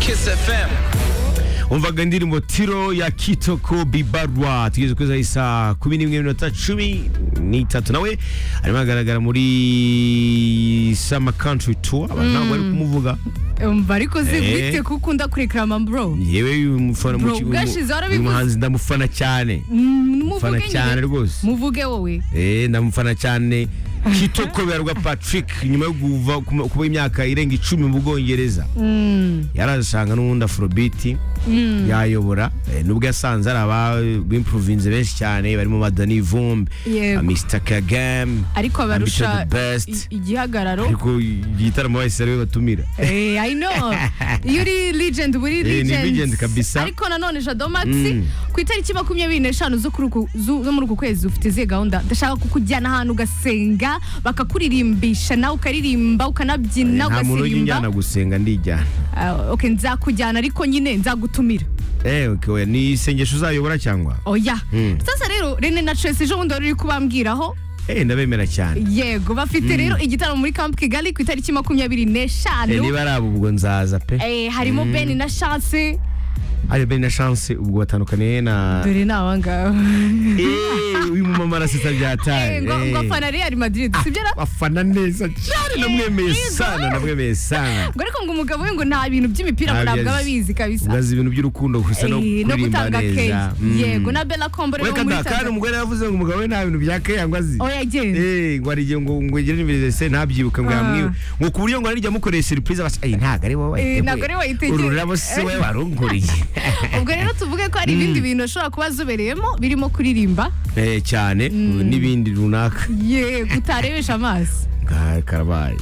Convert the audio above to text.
fm umvaga indirimbo tiro ya kitoko bibarwa tugeze kuri zaho saa kumi n'imwe n'iminota cumi n'itatu nawe arimo agaragara muri summer country tour abantu ntabwo bari kumuvuga umva ariko uzi Eh. bite ko ukunda kurekarama bro yewe uyu mufana Bro, muki- ubwashize warabivuze. uyu muhanzi ndamufana cyane Mm, Fana muvuge cyane nyine. rwose. muvuge wowe Eh, ndamufana cyane kitoko bibarwa patrick nyuma yo kuva kuma- kuba imyaka irenga icumi mu bwongereza Mm, yarazisanga n'ubundi afurobiti mm. yayobora eh, nubwo yasanze hari abimpuruvinze benshi cyane barimo badani vumbi Yego. mr kagame ariko Ambition abarusha the best. i- igihagararo ariko igitaramo bahise ariwe batumira Eh, I know. Iyo uri legend uba uri Eh, ni legend kabisa. Ariko nanone Jado Max Mm. ku itariki makumyabiri n'eshanu zo kuri uku- zo- zo muri uku kwezi ufite izihe gahunda ndashaka kukujyana ahantu ugasenga bakakuririmbisha nawe ukaririmba ukanabyina nta muntu ugasirimba ujya gusenga ndijyana Ah, ok nzakujyana ariko nyine nzagutumira eh, okay, oya, ni isengesho uzayobora cyangwa oya Mm. sasa rero Rene na Tracy ejo bundi wari uri kubambwiraho eh, ndabemera cyane yego bafite rero igitaramo muri Camp Kigali ku itariki makumyabiri Eh, n'eshanu niba ari abo ubwo nzaza pe Eh, harimo Ben na Chance ari bene na chance ubwo batandukaniye na dore ni abangaba Eh, uyu mumama arasita byataye Eh, ngo Eh, ngo afana Real Madrid sibyo ra afana neza cyane namwemeye yego. sana namwemeye sana ngo ariko ngo umugabo we ngo nta bintu by'imipira ngo Ntabyo ntabwo aba azi. abizi kabisa ugaza ibintu by'urukundo gusa no Eh, no kuririmba gutanga neza keya Mm. yego na Bella Kombo rero Weka wo muri da, kandi Tanzania. umugore yavuze ngo umugabo we nta bintu bya keya ngo azi oya agenda Eh, ngo arigiye ngo ngo ngire n'imbere se ntabyibuka ngo Ah. yamwiwe ngo ku buryo ngo arijya amukoreye surprise abasa eh ntago ari wowe Eh, wayiteguye. ntago ari wowe wayiteguye." uru rurabo si we warunguriye ubwo rero tuvuge ko hari ibindi bintu ashobora kuba azobereyemo birimo kuririmba eh cyane n'ibindi runaka ye utarebesha amaso karabaye